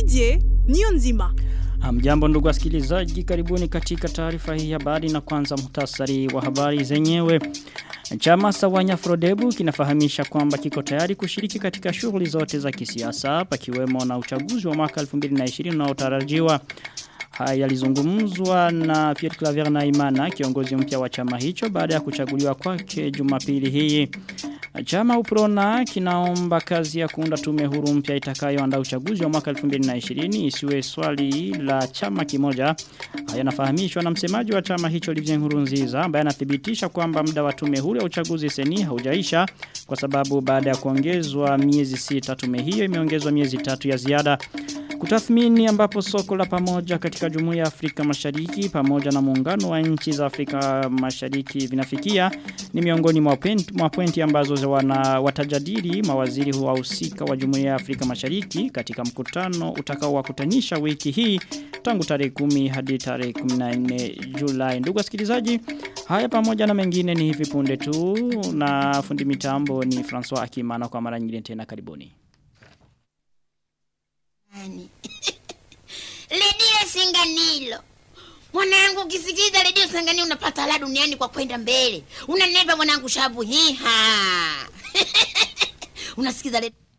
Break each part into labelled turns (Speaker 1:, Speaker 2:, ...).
Speaker 1: Didier niyo nzima.
Speaker 2: Hamjambo ndugu wasikilizaji, karibuni katika taarifa hii ya habari na kwanza muhtasari wa habari zenyewe. Chama Sawanya Frodebu kinafahamisha kwamba kiko tayari kushiriki katika shughuli zote za kisiasa pakiwemo na uchaguzi wa mwaka 2020 unaotarajiwa. Haya yalizungumzwa na Pierre Claver Naimana kiongozi mpya wa chama hicho baada ya kuchaguliwa kwake Jumapili hii. Chama Uprona kinaomba kazi ya kuunda tume huru mpya itakayoandaa uchaguzi wa mwaka 2020 isiwe swali la chama kimoja. Haya nafahamishwa na msemaji wa chama hicho Livien Nkurunziza ambaye anathibitisha kwamba muda wa tume huru ya uchaguzi seni haujaisha kwa sababu baada ya kuongezwa miezi sita tume hiyo imeongezwa miezi tatu ya ziada. Kutathmini ambapo soko la pamoja katika Jumuiya ya Afrika Mashariki pamoja na muungano wa nchi za Afrika Mashariki vinafikia ni miongoni mwa pointi, mwa pointi ambazo wana watajadili mawaziri wahusika wa Jumuiya ya Afrika Mashariki katika mkutano utakao wakutanisha wiki hii tangu tarehe 10 hadi tarehe 14 Julai. Ndugu wasikilizaji, haya pamoja na mengine ni hivi punde tu na fundi mitambo ni François Akimana kwa mara nyingine tena karibuni.
Speaker 3: redio Singanilo. Mwanangu ukisikiza redio Singanilo unapata la duniani kwa kwenda mbele. Unanepa mwanangu shabu hiha. Unasikiza redio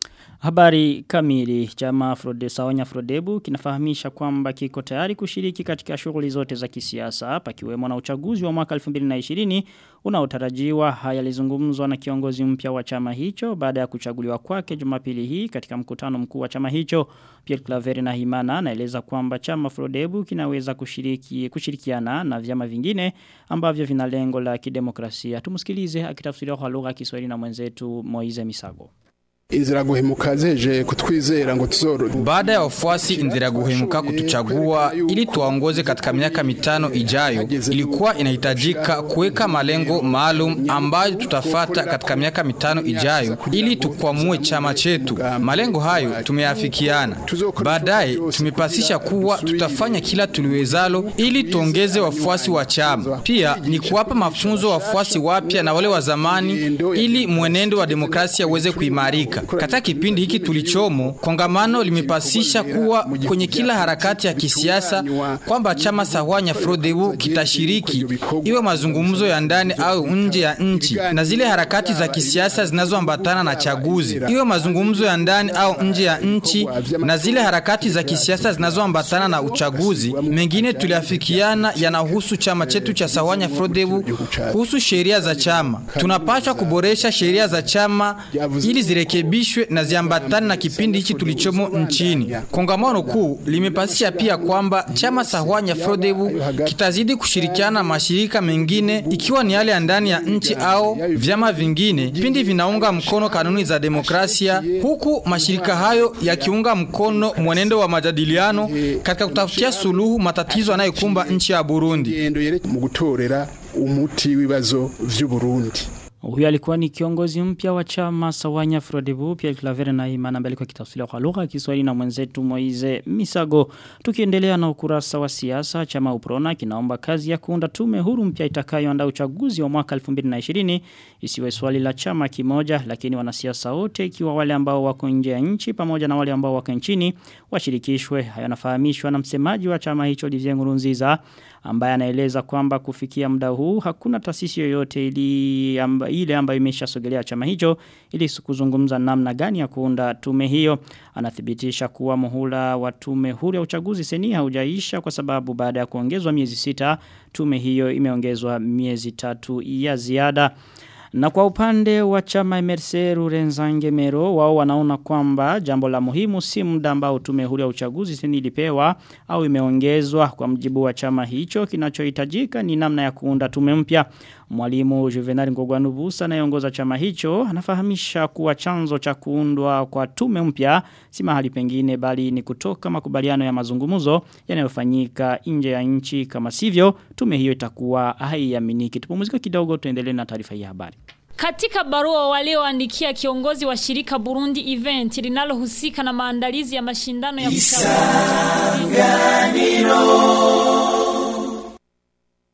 Speaker 2: Habari kamili chama Frode Sawanya Frodebu kinafahamisha kwamba kiko tayari kushiriki katika shughuli zote za kisiasa pakiwemo na uchaguzi wa mwaka 2020 unaotarajiwa haya lizungumzwa na kiongozi mpya wa chama hicho baada ya kuchaguliwa kwake Jumapili hii katika mkutano mkuu wa chama hicho Pierre Claver na Himana anaeleza kwamba chama Frodebu kinaweza kushiriki kushirikiana na vyama vingine ambavyo vina lengo la kidemokrasia tumsikilize akitafsiriwa kwa lugha ya Kiswahili na mwenzetu Moize Misago
Speaker 4: inzira guhemuka zeje kutwizera ngo tuzoro
Speaker 5: baada ya wafuasi inzira guhemuka kutuchagua ili tuwaongoze katika miaka mitano ijayo ilikuwa inahitajika kuweka malengo maalum ambayo tutafata katika miaka mitano ijayo ili tukwamue chama chetu malengo hayo tumeyafikiana baadaye tumepasisha kuwa tutafanya kila tuliwezalo ili tuongeze wafuasi wa chama pia ni kuwapa mafunzo wafuasi wapya na wale wa zamani ili mwenendo wa demokrasia uweze kuimarika katika kipindi hiki tulichomo, kongamano limepasisha kuwa kwenye kila harakati ya kisiasa kwamba chama Sahwanya Frodebu kitashiriki iwe mazungumzo ya ndani au nje ya nchi, na zile harakati za kisiasa zinazoambatana na chaguzi, iwe mazungumzo ya ndani au nje ya nchi, na zile harakati za kisiasa zinazoambatana na uchaguzi. Mengine tuliafikiana yanahusu chama chetu cha Sahwanya Frodebu kuhusu sheria za chama. Tunapaswa kuboresha sheria za chama ili zirekebishwe zirekebishwe na ziambatane na kipindi hichi tulichomo nchini. Kongamano kuu limepasisha pia kwamba chama Sahwanya Frodebu kitazidi kushirikiana na mashirika mengine ikiwa ni yale ya ndani ya nchi au vyama vingine pindi vinaunga mkono kanuni za demokrasia, huku mashirika hayo yakiunga mkono mwenendo wa majadiliano katika kutafutia suluhu matatizo yanayokumba nchi ya Burundi.
Speaker 4: mu gutorera umuti w'ibibazo vy'u Burundi.
Speaker 2: Huyu alikuwa ni kiongozi mpya wa chama Sawanya Frodebu Pierre Claver na Imana mbele kwa kitafsiri kwa lugha ya Kiswahili na mwenzetu Moize Misago. Tukiendelea na ukurasa wa siasa chama Uprona kinaomba kazi ya kuunda tume huru mpya itakayoandaa uchaguzi wa mwaka 2020 isiwe swali la chama kimoja lakini wanasiasa wote ikiwa wale ambao wako nje ya nchi pamoja na wale ambao wako nchini washirikishwe. Hayo yanafahamishwa na msemaji wa chama hicho Olivier Nkurunziza ambaye anaeleza kwamba kufikia muda huu hakuna taasisi yoyote ili amba, ile ambayo imeshasogelea chama hicho ili kuzungumza namna gani ya kuunda tume hiyo anathibitisha kuwa muhula wa tume huru ya uchaguzi seni haujaisha kwa sababu baada ya kuongezwa miezi sita tume hiyo imeongezwa miezi tatu ya ziada na kwa upande wa chama MRC Rurenzange Mero wao wanaona kwamba jambo la muhimu si muda ambao tume huru ya uchaguzi sini ilipewa au imeongezwa kwa mjibu wa chama hicho kinachohitajika ni namna ya kuunda tume mpya. Mwalimu Juvenal Ngogwanubusa anayeongoza chama hicho anafahamisha kuwa chanzo cha kuundwa kwa tume mpya si mahali pengine bali ni kutoka makubaliano ya mazungumzo yanayofanyika nje ya nchi kama sivyo tume hiyo itakuwa haiaminiki. Tupumzike kidogo tuendelee na taarifa hii habari.
Speaker 6: Katika barua walioandikia kiongozi wa shirika Burundi Event linalohusika na maandalizi ya mashindano ya uchaguzi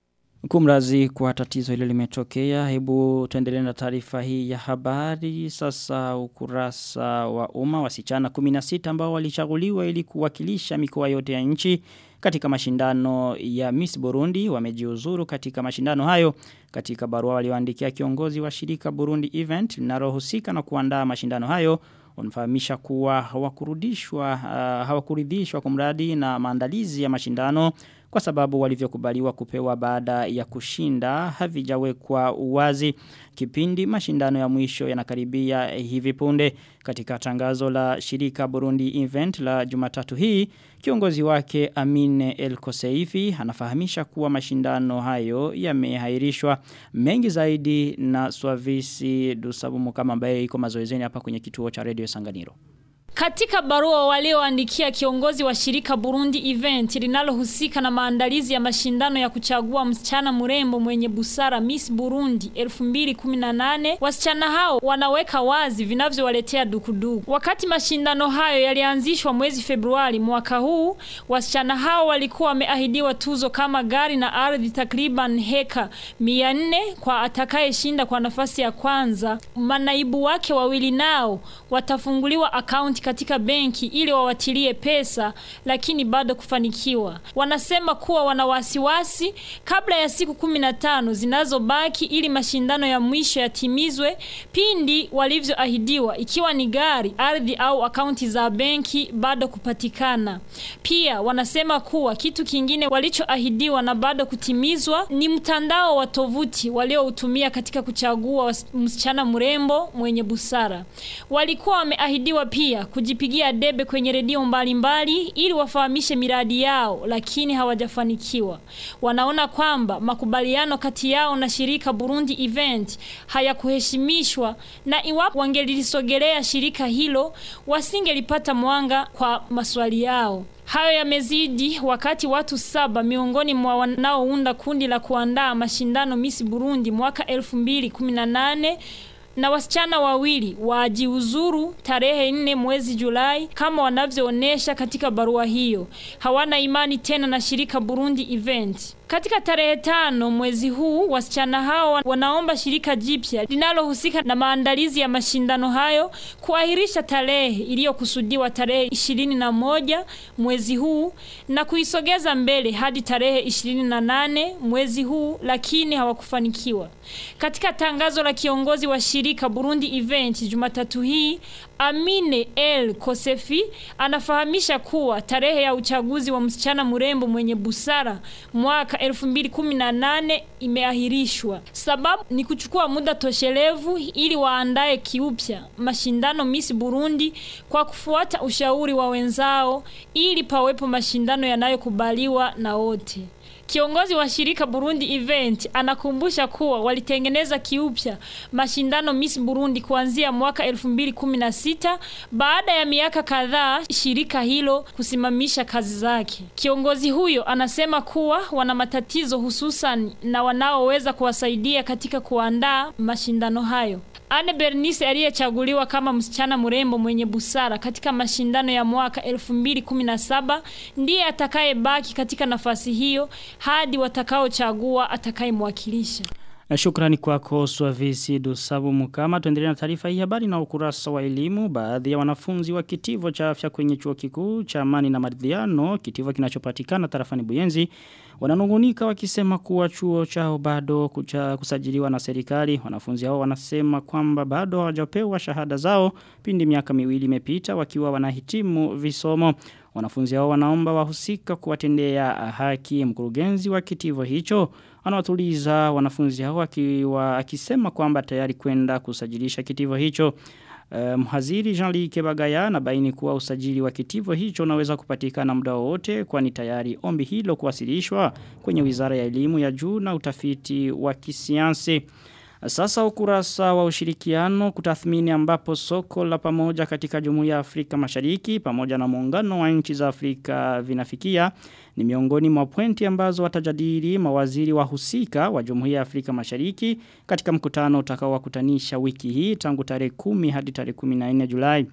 Speaker 2: Kumrazi kwa tatizo hilo limetokea. Hebu tuendelee na taarifa hii ya habari. Sasa ukurasa wa umma wasichana 16 ambao walichaguliwa ili kuwakilisha mikoa yote ya nchi katika mashindano ya Miss Burundi wamejiuzuru katika mashindano hayo katika barua walioandikia kiongozi wa shirika Burundi Event linalohusika na kuandaa mashindano hayo wanafahamisha kuwa hawakurudishwa uh, hawakuridhishwa kumradi na maandalizi ya mashindano kwa sababu walivyokubaliwa kupewa baada ya kushinda havijawekwa uwazi kipindi mashindano ya mwisho yanakaribia hivi punde katika tangazo la shirika Burundi Event la Jumatatu hii kiongozi wake Amine El Koseifi anafahamisha kuwa mashindano hayo yamehairishwa mengi zaidi na Swavisi Dusabumu kama ambaye iko mazoezeni hapa kwenye kituo cha Radio Sanganiro
Speaker 6: katika barua walioandikia kiongozi wa shirika Burundi Event linalohusika na maandalizi ya mashindano ya kuchagua msichana mrembo mwenye busara Miss Burundi 2018 wasichana hao wanaweka wazi vinavyowaletea dukuduku. Wakati mashindano hayo yalianzishwa mwezi Februari mwaka huu, wasichana hao walikuwa wameahidiwa tuzo kama gari na ardhi takriban heka 400 kwa atakayeshinda kwa nafasi ya kwanza. Manaibu wake wawili nao watafunguliwa akaunti katika benki ili wawatilie pesa lakini bado kufanikiwa. Wanasema kuwa wana wasiwasi kabla ya siku kumi na tano zinazobaki ili mashindano ya mwisho yatimizwe pindi walivyoahidiwa ikiwa ni gari, ardhi au akaunti za benki bado kupatikana. Pia wanasema kuwa kitu kingine walichoahidiwa na bado kutimizwa ni mtandao wa tovuti walioutumia katika kuchagua msichana mrembo mwenye busara. Walikuwa wameahidiwa pia kujipigia debe kwenye redio mbalimbali ili wafahamishe miradi yao lakini hawajafanikiwa. Wanaona kwamba makubaliano kati yao na shirika Burundi Event hayakuheshimishwa na iwapo wangelisogelea shirika hilo wasingelipata mwanga kwa maswali yao. Hayo yamezidi wakati watu saba miongoni mwa wanaounda kundi la kuandaa mashindano Miss Burundi mwaka 2018 na wasichana wawili wajiuzuru tarehe nne mwezi Julai kama wanavyoonesha katika barua hiyo. Hawana imani tena na shirika Burundi Event. Katika tarehe tano mwezi huu wasichana hao wanaomba shirika jipya linalohusika na maandalizi ya mashindano hayo kuahirisha tarehe iliyokusudiwa tarehe ishirini na moja mwezi huu na kuisogeza mbele hadi tarehe ishirini na nane mwezi huu, lakini hawakufanikiwa. Katika tangazo la kiongozi wa shirika Burundi Event Jumatatu hii Amine El Kosefi anafahamisha kuwa tarehe ya uchaguzi wa msichana mrembo mwenye busara mwaka 2018 imeahirishwa. Sababu ni kuchukua muda toshelevu ili waandae kiupya mashindano Miss Burundi kwa kufuata ushauri wa wenzao ili pawepo mashindano yanayokubaliwa na wote. Kiongozi wa shirika Burundi Event anakumbusha kuwa walitengeneza kiupya mashindano Miss Burundi kuanzia mwaka 2016 baada ya miaka kadhaa shirika hilo kusimamisha kazi zake. Kiongozi huyo anasema kuwa wana matatizo hususan na wanaoweza kuwasaidia katika kuandaa mashindano hayo. Anne Bernice aliyechaguliwa kama msichana mrembo mwenye busara katika mashindano ya mwaka 2017 ndiye atakayebaki katika nafasi hiyo hadi watakaochagua atakayemwakilisha.
Speaker 2: Na shukrani kwako Swavisi Dusabu Mukama. Tuendelee na taarifa hii habari na ukurasa wa elimu. Baadhi ya wanafunzi wa kitivo cha afya kwenye chuo kikuu cha Amani na Maridhiano, kitivo kinachopatikana tarafani Buyenzi, wananungunika wakisema kuwa chuo chao bado kucha kusajiliwa na serikali. Wanafunzi hao wanasema kwamba bado hawajapewa shahada zao pindi miaka miwili imepita wakiwa wanahitimu visomo. Wanafunzi hao wanaomba wahusika kuwatendea haki mkurugenzi wa kitivo hicho anawatuliza wanafunzi hao akiwa akisema kwamba tayari kwenda kusajilisha kitivo hicho. Uh, mhaziri Jean-Luc Kebagaya na baini kuwa usajili wa kitivo hicho unaweza kupatikana muda wote kwani tayari ombi hilo kuwasilishwa kwenye Wizara ya Elimu ya Juu na Utafiti wa Kisiansi. Sasa ukurasa wa ushirikiano kutathmini ambapo soko la pamoja katika Jumuiya ya Afrika Mashariki pamoja na muungano wa nchi za Afrika vinafikia ni miongoni mwa pointi ambazo watajadili mawaziri wahusika wa Jumuiya ya Afrika Mashariki katika mkutano utakaowakutanisha wiki hii tangu tarehe 10 hadi tarehe 14 Julai.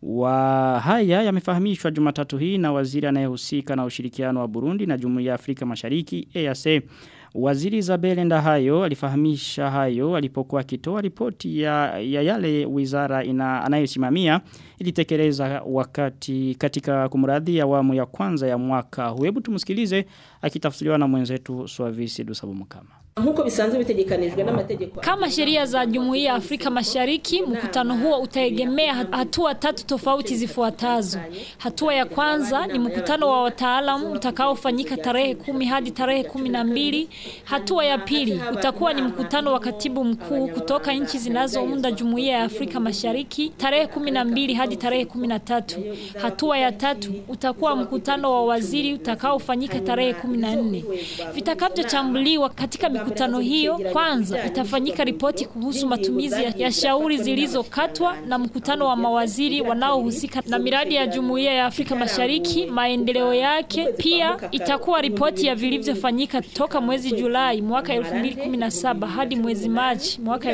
Speaker 2: Wa haya yamefahamishwa Jumatatu hii na waziri anayehusika na ushirikiano wa Burundi na Jumuiya ya Afrika Mashariki EAC. Waziri Isabel Ndahayo alifahamisha hayo alipokuwa akitoa ripoti ya, ya yale wizara ina anayosimamia ilitekeleza wakati katika kumradhi awamu ya kwanza ya mwaka. huu. Hebu tumsikilize akitafsiriwa na mwenzetu Swavisi Dusabumukama.
Speaker 1: nk'uko bisanzwe bitegekanijwe n'amategeko
Speaker 6: Kama sheria za Jumuiya ya Afrika Mashariki, mkutano huo utaegemea hatua tatu tofauti zifuatazo. Hatua ya kwanza ni mkutano wa wataalamu utakaofanyika tarehe kumi hadi tarehe kumi na mbili. Hatua ya pili utakuwa ni mkutano wa katibu mkuu kutoka nchi zinazounda Jumuiya ya Afrika Mashariki tarehe kumi na mbili hadi tarehe kumi na tatu. Hatua ya tatu utakuwa mkutano wa waziri utakaofanyika tarehe kumi na nne. Vitakavyo katika mikutano hiyo, kwanza itafanyika ripoti kuhusu matumizi ya, ya shauri zilizokatwa na mkutano wa mawaziri wanaohusika na miradi ya Jumuiya ya Afrika Mashariki, maendeleo yake. Pia itakuwa ripoti ya vilivyofanyika toka mwezi Julai mwaka 2017 hadi mwezi Machi mwaka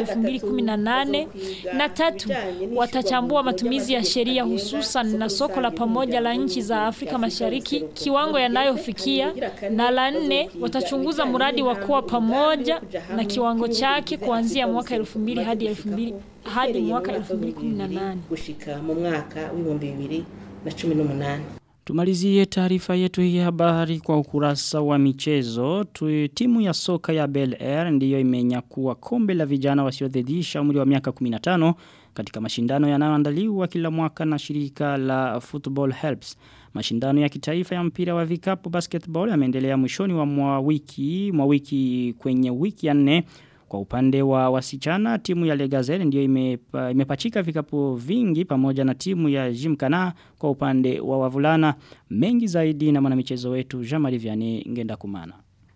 Speaker 6: 2018. Na tatu, watachambua matumizi ya sheria hususan na soko la pamoja la nchi za Afrika Mashariki, kiwango yanayofikia, na la nne, watachunguza mradi wa kuwa pamoja na kiwango chake kuanzia mwaka 2000 hadi 2000 hadi mwaka 2018
Speaker 1: gushika mu mwaka w'ibihumbi bibiri na cumi n'umunani
Speaker 2: Tumalizie taarifa yetu hii habari kwa ukurasa wa michezo. Tu, timu ya soka ya Bel Air ndiyo imenyakua kombe la vijana wasiozidisha umri wa miaka 15 katika mashindano yanayoandaliwa kila mwaka na shirika la Football Helps. Mashindano ya kitaifa ya mpira wa vikapu basketball yameendelea mwishoni wa mwa wiki, mwa wiki kwenye wiki ya nne. Kwa upande wa wasichana, timu ya Legazelle ndiyo imepa, imepachika vikapu vingi pamoja na timu ya Jimkana kwa upande wa wavulana. Mengi zaidi na mwanamichezo wetu Jean-Marie Vianney ngenda kumana.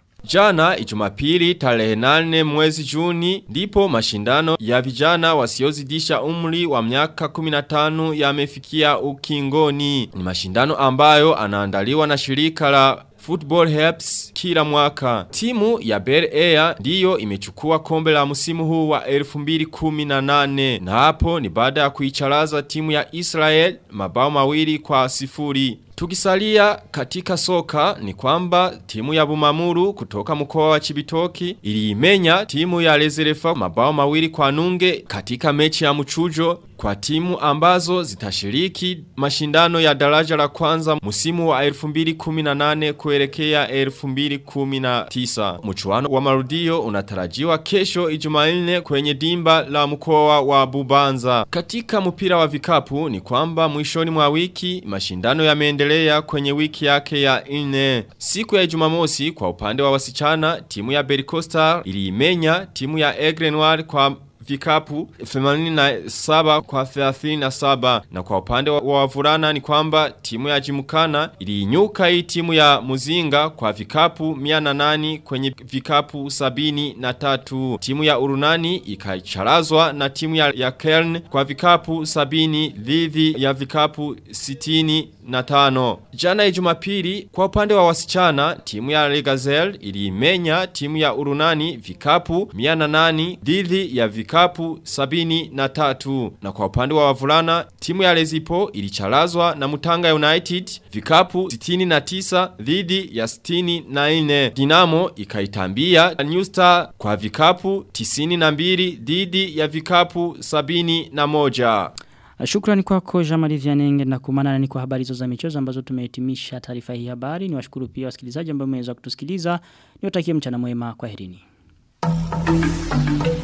Speaker 7: Jana ijumapili tarehe nane mwezi juni ndipo mashindano ya vijana wasiozidisha umri wa miaka 15 yamefikia ukingoni. Ni mashindano ambayo anaandaliwa na shirika la Football Helps kila mwaka. Timu ya Bel Air ndiyo imechukua kombe la msimu huu wa 2018 na hapo ni baada ya kuicharaza timu ya Israel mabao mawili kwa sifuri. Tukisalia katika soka ni kwamba timu ya Bumamuru kutoka mkoa wa Chibitoki iliimenya timu ya Lezerefa mabao mawili kwa nunge katika mechi ya mchujo kwa timu ambazo zitashiriki mashindano ya daraja la kwanza musimu wa 2018 kuelekea 2019. Mchuano wa marudio unatarajiwa kesho Ijumanne kwenye dimba la mkoa wa Bubanza. Katika mpira wa vikapu ni kwamba mwishoni mwa wiki mashindano yameendelea kwenye wiki yake ya nne. Siku ya Jumamosi kwa upande wa wasichana timu ya Bericostar iliimenya timu ya Aigle Noir kwa vikapu 87 kwa 37 na kwa upande wa wavulana ni kwamba timu ya Jimukana iliinyuka hii timu ya Muzinga kwa vikapu 108 kwenye vikapu 73 timu ya Urunani ikacharazwa na timu ya, ya Kern kwa vikapu 70 dhidi ya vikapu 60 na tano. Jana ijumapili kwa upande wa wasichana timu ya Legazel iliimenya timu ya Urunani vikapu 108 dhidi ya vikapu 73 na kwa upande wa wavulana timu ya Lezipo ilicharazwa na Mutanga United vikapu 69 dhidi ya 64 Dinamo ikaitambia New Star kwa vikapu 92 dhidi ya vikapu 71
Speaker 2: Shukrani kwako Jamali Vianenge na kumana ni kwa habari hizo za michezo ambazo tumehitimisha taarifa hii habari. Ni washukuru pia wasikilizaji ambao mmeweza kutusikiliza. Niwatakie mchana mwema kwa herini.